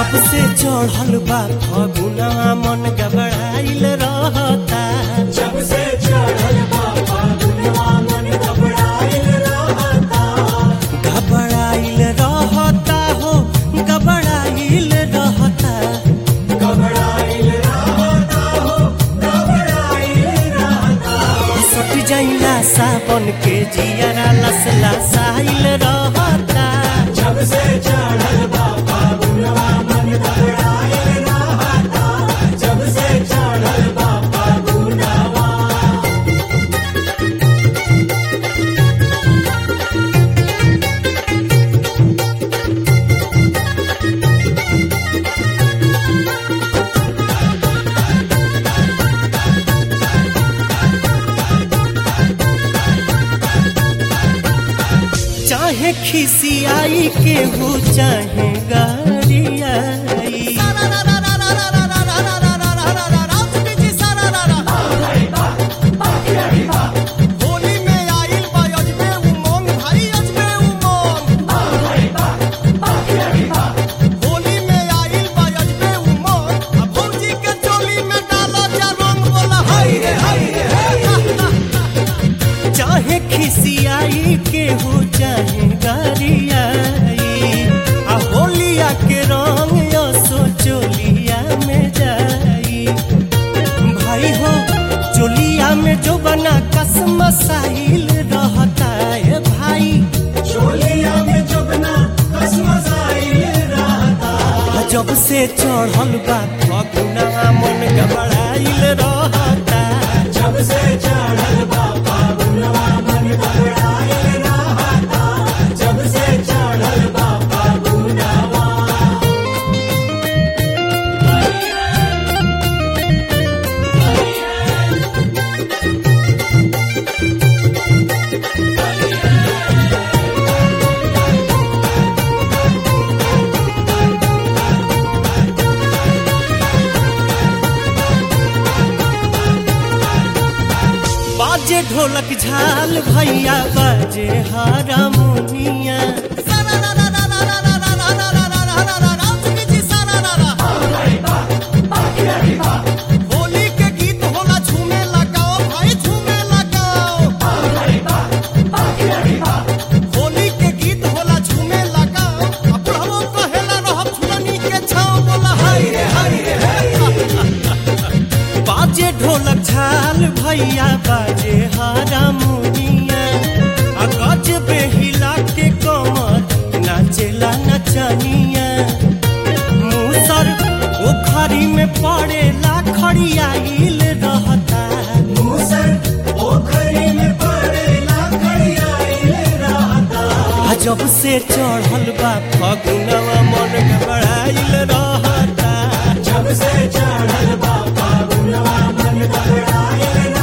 जब से चढ़ल बा फगुना मन गबड़ाइल रहता जब से चढ़ल बा फागुनवा मन घबराइल रहता घबराइल रहता हो घबराइल रहता घबराइल रहता हो घबराइल रहता सट जाइला सावन के जियरा लसला साइल रहता जब से चढ़ल बा फागुनवा मन घबराइल रहता जब से चढ़ल बा फागुनवा चाहे खिसियाई के हो चाहे गरियाई होली में आइल बा अजबे उमंग भाई अजबे उमंग होली में आइल बा अजबे उमंग आ भौजी के चोली में डालो जा रंग बोला हाय रे हाय रे हाय चाहे खिसियाई के हो चाहे गरियाई आ होलिया के रंग असो चोलिया में जाई भाई हो चोलिया में जो बना कसम साहिल रहता है भाई चोलिया में जबना कसमसाइल रहता जब से चढ़ल बा फगुना मन घबराइल रहता जब से चढ़ल बा फागुनवा मन घबराइल रहता जब से चढ़ल बा फागुनवा बाजे ढोलक झाल भैया बाजे हारमोनिया होली के गीत होला झूमे लगाओ भाई झूमे लगाओ होली के गीत होला झूमे लगाओ अब बुढ़ाओ कहेला रहब झुलनी के छाओ बोला हाय रे हाय रे बाजे ढोलक झाल भैया बाजे हारमोनिया आ गज बेहिला के कमर नाचेला नचनिया मूसर ओखरी में पड़ेला खड़ियाइल रहता मूसर पोखरी में पड़ेला खड़ियाइल रहता आ जब से चढ़ल बा फगुनवा मन घबराइल रहता जब से चढ़ल बा फागुनवा मन घबराइल